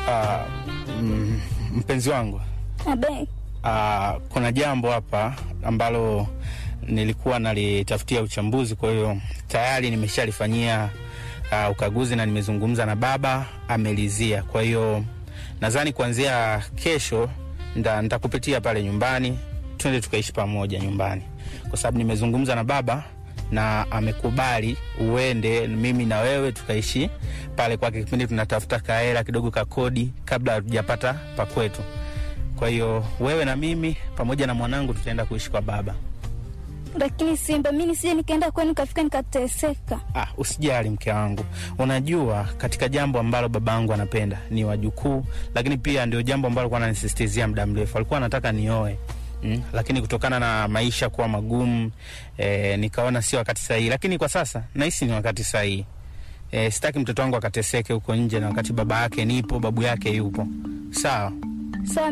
Ah, mm, mpenzi wangu Abe, ah, kuna jambo hapa ambalo nilikuwa nalitafutia uchambuzi, kwa hiyo tayari nimeshalifanyia ah, ukaguzi na nimezungumza na baba amelizia. Kwa hiyo nadhani kuanzia kesho nda- nitakupitia pale nyumbani, twende tukaishi pamoja nyumbani, kwa sababu nimezungumza na baba na amekubali uende mimi na wewe tukaishi pale kwake, kipindi tunatafuta kahela kidogo ka kodi kabla hatujapata pa kwetu. Kwa hiyo wewe na mimi pamoja na mwanangu tutaenda kuishi kwa baba. lakini Simba, mi nisije nikaenda kwenu nikafika nikateseka. Ah, usijali mke wangu, unajua katika jambo ambalo babangu anapenda ni wajukuu, lakini pia ndio jambo ambalo alikuwa ananisisitizia muda mrefu, alikuwa anataka nioe mm, lakini kutokana na maisha kuwa magumu eh, nikaona sio wakati sahihi, lakini kwa sasa nahisi ni wakati sahihi. Eh, sitaki mtoto wangu akateseke huko nje, na wakati baba yake nipo, babu yake yupo. Sawa. Sawa,